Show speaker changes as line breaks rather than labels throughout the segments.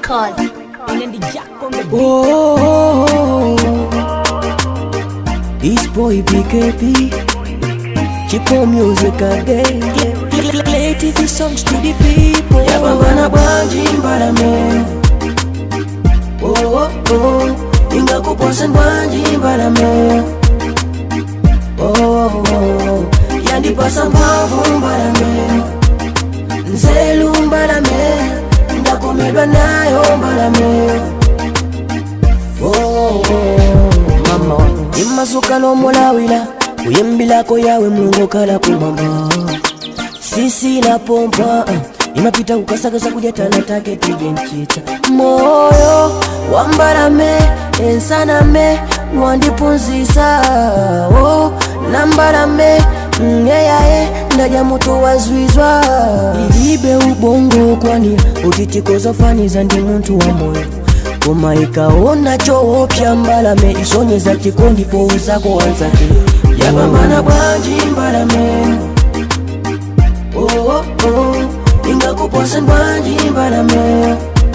Records. And then the jack on the beat.
Oh, this boy BKB, Chipo music again. Play TV songs to the people. Yapambana bwanji mbalame. Oh, oh, oh, ingakuposa bwanji mbalame. Oh, oh, oh, yandipasa mphamvu mbalame. Nzelu mbalame, ndakomedwa nayo mbalame. Oh, mama imazuka nomulawira kuyimbilako yawe mulungu kala kumwamba sisi na pompa uh, imapita kukasakasa kujatana take tijenchita moyo wambalame ensaname mwandipunzisa oh, nambalame ngeyaye ndaja mutu wazwizwa ilibe ubongo kwani utitikozofaniza ndi muntu wa moyo koma ikaona choopya mbalame isonyeza chikondi pouzako wanzake yapambana bwanji mbalame oh, oh, oh. ingakuposa bwanji mbalame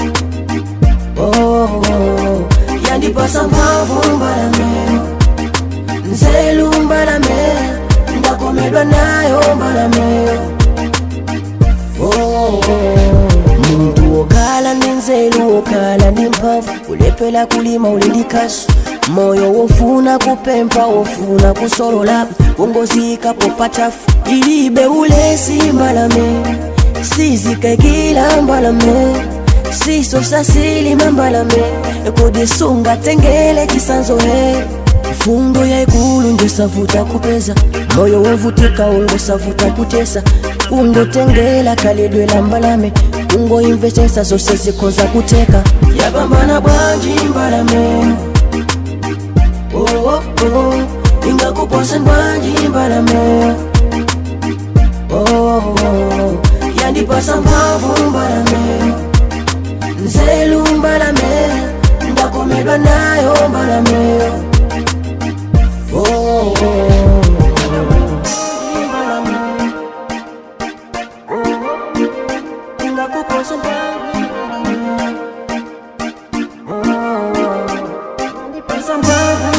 oh, oh, oh. yandipasa mphamvu mbalame nzelu mbalame ndakomedwa nayo mbalame oh, oh, oh. muntu wokala ndi nzeru wokala ndi mphamvu kulepela kulima uli ndi kasu moyo wofuna kupempha wofuna kusolola kungozikapo patafu ilibe ulesi mbalame sizikaikila mbalame sisosasilima mbalame kudisunga tengele chisanzo he fundo yaikulu njosavuta kupeza moyo wovutika ungosavuta kutesa ungotengela kalidwela mbalame ungoimvesesa zose zikoza kuteka yapambana bwanji mbalame oh, oh, oh. ingakuposa bwanji mbalame oh, oh, oh. yandipasa mphamvu mbalame nzelu mbalame ndakomedwa nayo mbalame oh, oh, oh. Mbalame. Oh, oh. Ingakuposa bwanji mbalame. Oh, oh. Yandipasa mphamvu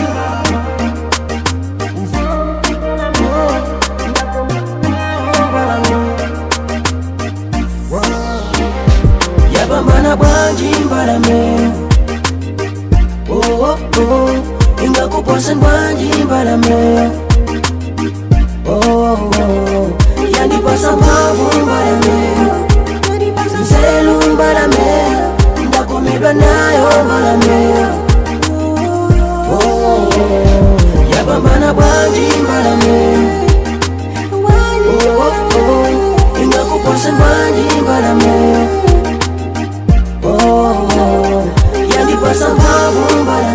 yapambana bwanji mbalame oh, oh, oh. ingakuposa bwanji mbalame oh, oh, oh. yandipasa mphamvu mbalame nzelu mbalame ndakomedwa nayo mbalame oh, oh, oh. yapambana bwanji mbalame oh, oh, oh. ingakuposa bwanji mbalame oh, oh, oh. yandipasa mphamvu mbalame